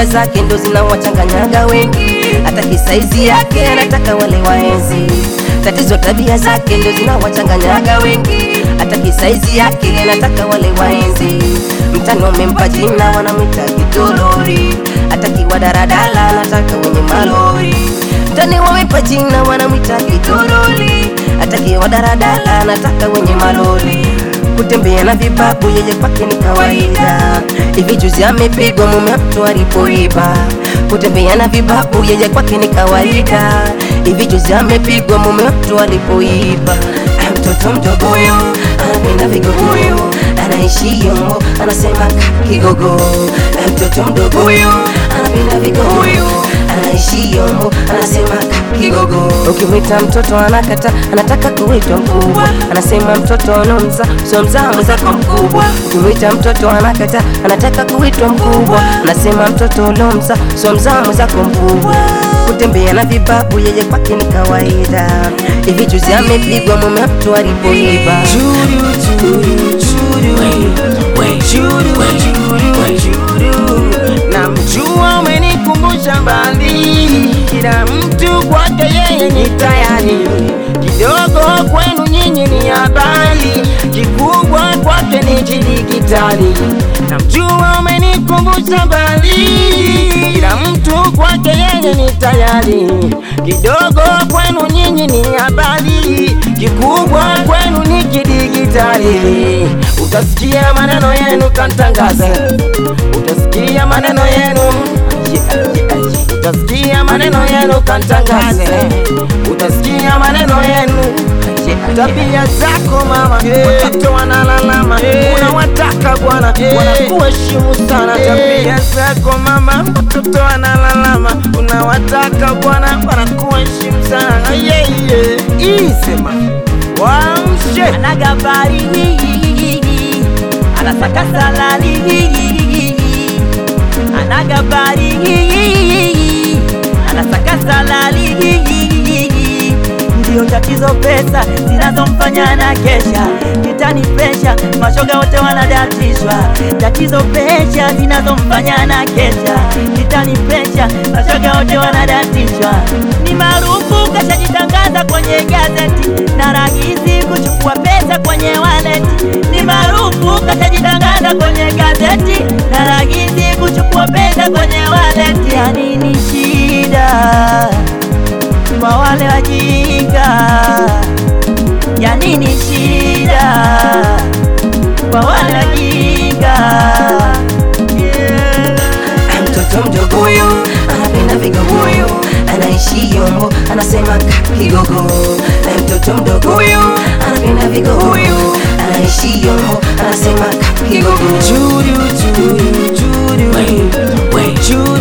tabia zake ndo zinawachanganyaga wengi, hataki saizi yake, anataka wale waenzi. Tatizo tabia zake ndo zinawachanganyaga wengi, hataki saizi yake, anataka wale waenzi. Mtani wamempa jina, wanamwita kitolori, hataki wa daradala, anataka wenye malori. Mtani wamempa jina, wanamwita kitolori, hataki wa daradala, anataka wenye malori kutembea na vibabu yeye kwake ni kawaida. Hivi juzi amepigwa mume wa mtu alipoiba. Kutembea na vibabu yeye kwake ni kawaida. Hivi juzi amepigwa mume wa mtu alipoiba. Ah, Mtoto mdogo huyo anapenda vigogo, anaishi yombo, anasema ka kigogo. Ah, Mtoto mdogo huyo anapenda vigogo, anaishi yombo, anasema ka kigogo. Ukimwita mtoto anakata, anataka kuitwa mkubwa, anasema mtoto unomza sio mzaa mwenzako mkubwa. Ukimwita mtoto anakata, anataka kuitwa mkubwa, anasema mtoto unomza sio mzaa mwenzako mkubwa. Kutembea na vibabu yeye kwake ni kawaida. Hivi juzi amepigwa mume wa mtu alipoiba. Namjua umenikumbusha mbali, kila mtu kwake yeye ni tayari, kidogo kwenu nyinyi ni habari, kikubwa kwake ni kidigitali. Namjua umenikumbusha mbali, kila mtu kwake yeye ni tayari, kidogo kwenu nyinyi ni habari, kikubwa kwenu ni kidigitali. Utasikia maneno yenu kantangaza, utasikia maneno yenu yeah, yeah, yeah. utasikia maneno yenu kantangaze, utasikia maneno yenu tabia zako mama, watoto wanalalama, unawataka bwana, wanakuheshimu sana. Tabia zako mama, watoto wanalalama, unawataka bwana, wanakuheshimu sana. Yeah, yeah. Isema wamshe anagabari anasaka salari anagabari anasaka salari ndio tatizo pesa zinazomfanya na kesha kitani pesha mashoga wote wanadatishwa tatizo pesha zinazomfanya na kesha kitani pesha mashoga wote wanadatishwa ni maarufu kashajitangaza kwenye gazeti na rahisi kuchukua pesa kwenye waleti ni maarufu kashajitangaza kwenye gazeti na rahisi kuchukua pesa kwenye waleti ya nini shida kwa wale wajinga ya nini shida kwa wale wajinga Ah, Mtoto mdogo huyo anapenda vigogo, anaishi yombo, anasema ka kigogo. Ah, Mtoto mdogo huyo anapenda vigogo, anaishi yombo, anasema ka kigogo. Churu, churu, churu, churu,